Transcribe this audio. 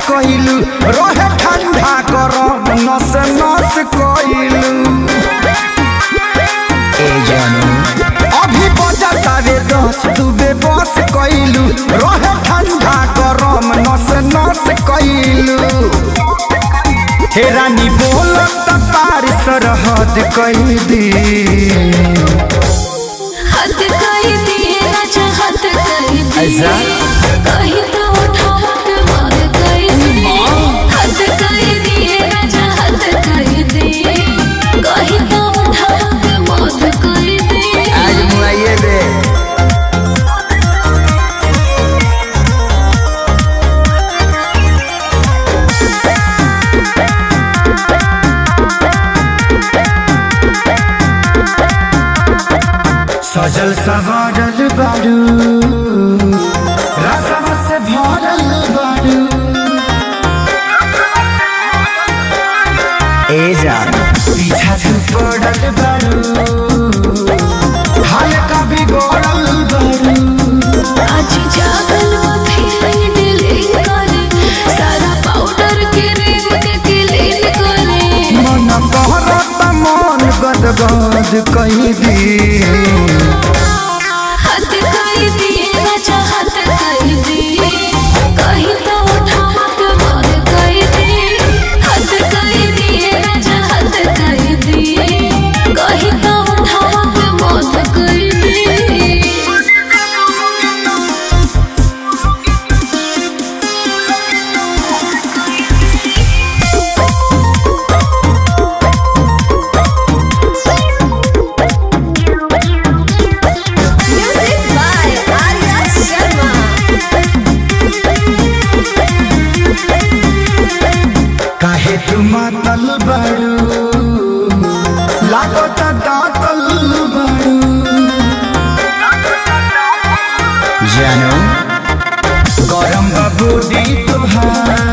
कइलू रहे ठंडा गरम नस नस कइलू ए जानू अभी बजा तारे दस डूबे बस कइलू रहे ठंडा गरम नस नस कइलू हे रानी बोलत पार सरहद कई दी हद कर दिए राजा हद कर दिए ऐसा? कहीं तो उठावा के मार कर दिए हद कर दिए राजा हद कर दिए कहीं तो उठावा के मार कर दिए आज मुआइए दे सजल सवारल बारू रसम से भरल बारू ए जान पीछा से पड़ल बारू हल्का बिगड़ल बारू आज जागल वो फीलिंग डिलीट करे सारा पाउडर के रिंग के क्लीन करे मन कहरत मन गदगद कही दी हद कर दिए राजा हद कर दिए कहीं तो उठावा के मार कर दिए हद कर दिए राजा हद कर दिए कहीं तो उठावा के मार कर दिए Music by Arya Sharma. काहे तू मातल बारू लागत दातल बारू जानू गरम बबूडी तुहार